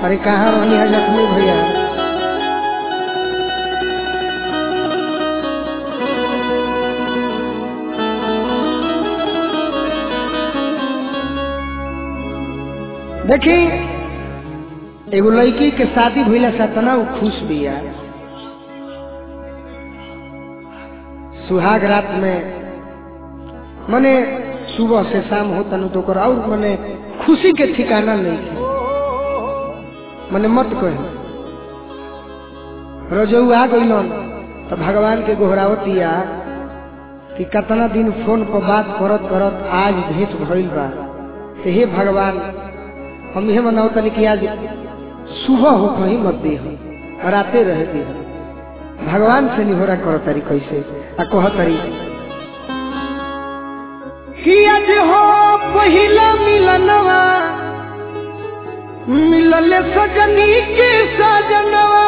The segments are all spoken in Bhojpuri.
अरे कहाँ रहनी है जख्मी भैया देखी एगो लड़की के शादी भइला से तना उ खुश बिया सुहाग रात में मने सुबह से शाम होता न तो ओकर और मने खुशी के ठिकाना नहीं है मने मत कहे रजऊ आ गइलन तो भगवान के गोहरावतिया कि कितना दिन फोन पर बात करत करत आज भेंट भइल बा तो हे भगवान हम यह मनाओ तनी कि आज सुबह हो कहीं मत दी हम राते रह दी हम भगवान से निहोरा करो तारी कैसे आ कह तारी कि आज हो पहिला मिलनवा मिलले सजनी के सजनवा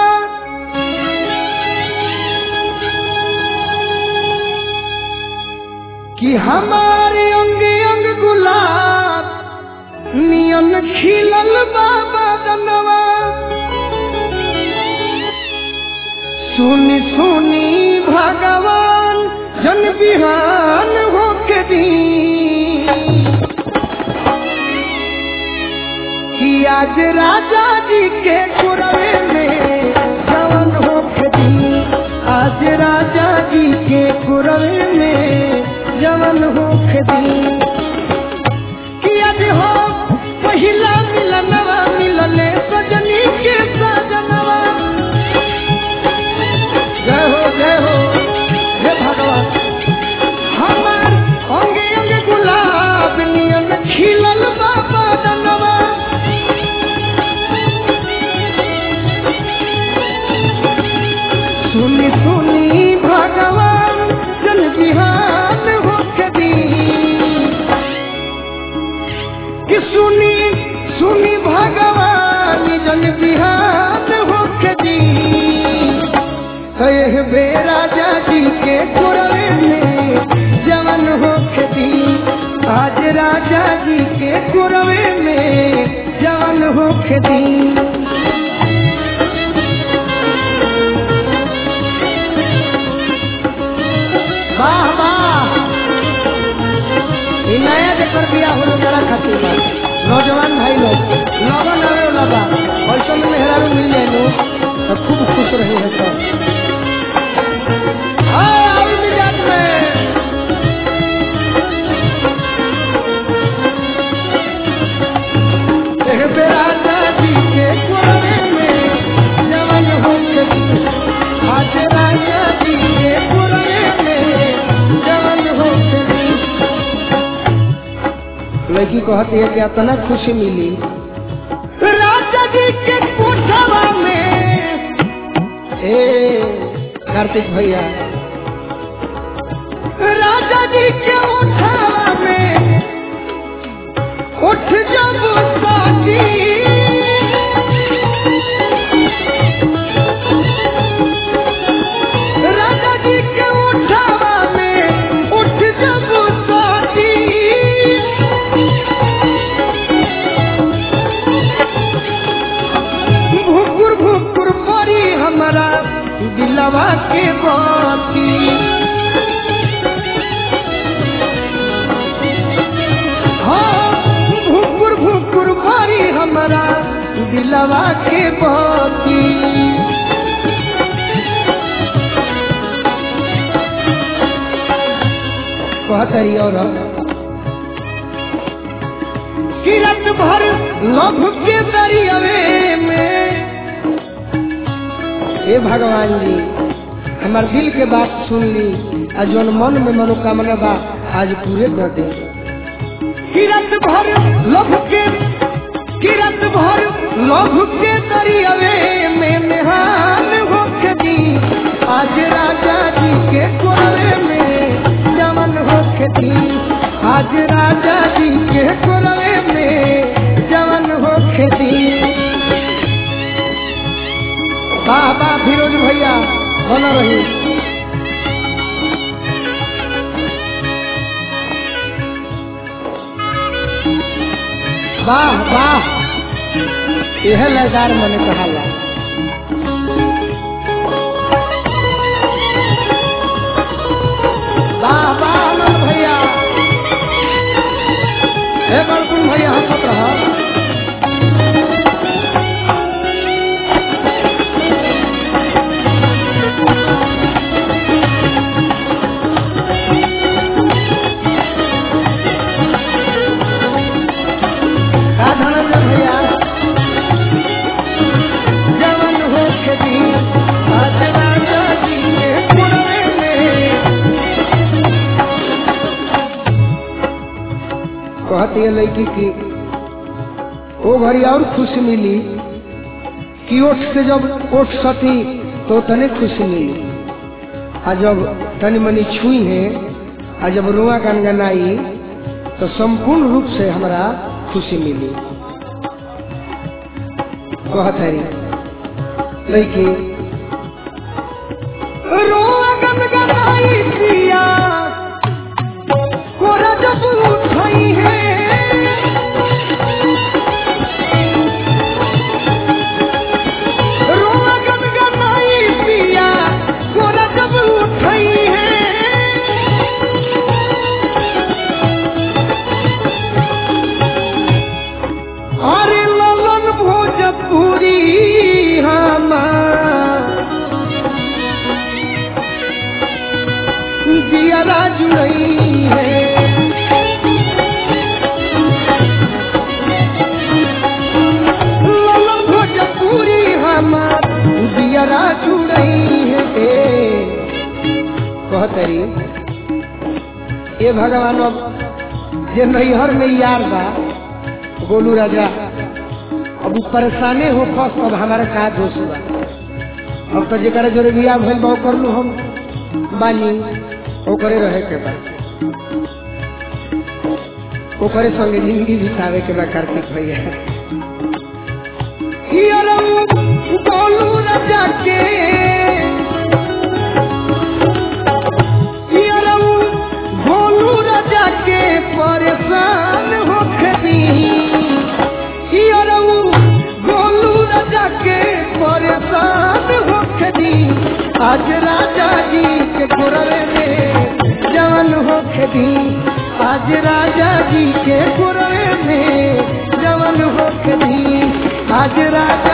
कि हमारे अंग अंग गुलाब नियन खिलल बाबा दनवा सुनी सुनी भगवान जन बिहान होके दी कि आज राजा जी के कुरवे में जवन होके दी आज राजा जी के कुरवे में जवन होके दी कि आज हो पहिला मिलनवा मिलले सजनी के सजनवा जय हो जय हो हे भगवान हमार अंगे अंगे गुलाब नियन खिलल बाबा दनवा सुनी सुनी भगवान जन बिहान होके दी कि सुनी सुनी भगवान जन बिहान होके दी कहे बे राजा जी के कुरवे में जवन होके दी आज राजा जी के कुरवे में जवन होके दी वाह वाह ई नया जेकर बिया होलो जरा खातिर बा नौजवान भाई लोग लगन आवे लगा ऐसा में मेहरारू मिल जाए नु तो खूब खुश रहे हैं सब हाँ, आई मिजाज में एह बेराजा जी के कुरवे में जवन होके आज राजा जी के कुरवे में जवन होके लड़की कहती है कि इतना खुशी मिली राजा जी के कोठवा में ए कार्तिक भैया राजा जी के उठावा में उठ जब साथी राजा जी के उठावा में उठ जब साथी भुकुर भुकुर परी हमारा दिलवा के बाती हाँ भुकुर भुकुर परी हमारा दिलवा के बाती कहतरी और किरत भर लभ के दरियावे में हे भगवान जी हमार दिल के बात सुन ली आ जौन मन में मनोकामना बा आज पूरे कर दे किरत भर लभ के किरत भर लभ के दरियावे में निहाल होके दी आज राजा जी के कोरवे में जमन होके दी आज राजा जी के कोरवे में जमन होके दी बाबा फिरोज भैया बना रही वाह वाह यह लयदार मने कहाला वाह वाह आनंद भैया हे बड़कुन भैया हंसत रहा राधानंद भैया जवन हो खेती आज राजा जी के कुड़वे में कहती है लड़की की ओ घड़ी और खुशी मिली कि ओठ से जब ओठ सती तो तने खुशी मिली आ जब तनी मनी छुई है आ जब रुआ गनगनाई तो संपूर्ण रूप से हमरा खुशी मिली कहत है लड़की रुआ गनगनाई पिया कोरा जब उठाई है रोआ गनगनाई पिया कोरा जब उठाई है अरे ललन भोजपुरी हमार दियारा जुड़ई है ललन भोजपुरी हमार दियारा जुड़ई है कहतरी ए भगवान अब जे नैहर में यार बा गोलू राजा अब उ परेशाने हो फस अब हमारा का दोष बा अब तो जरा जोरे बिया भइल बा कर लू हम बानी ओकरे रहे के बा ओकरे संगे जिंदगी बितावे के बा कार्तिक भैया हियरऊ गोलू राजा के हियरऊ गोलू राजा के परेशान हो खबी हियरऊ गोलू राजा के परेशान हो खबी आज राजा जी के घोरवे में जवन हो खबी आज राजा जी के घोरवे में जवन हो खबी आज राजा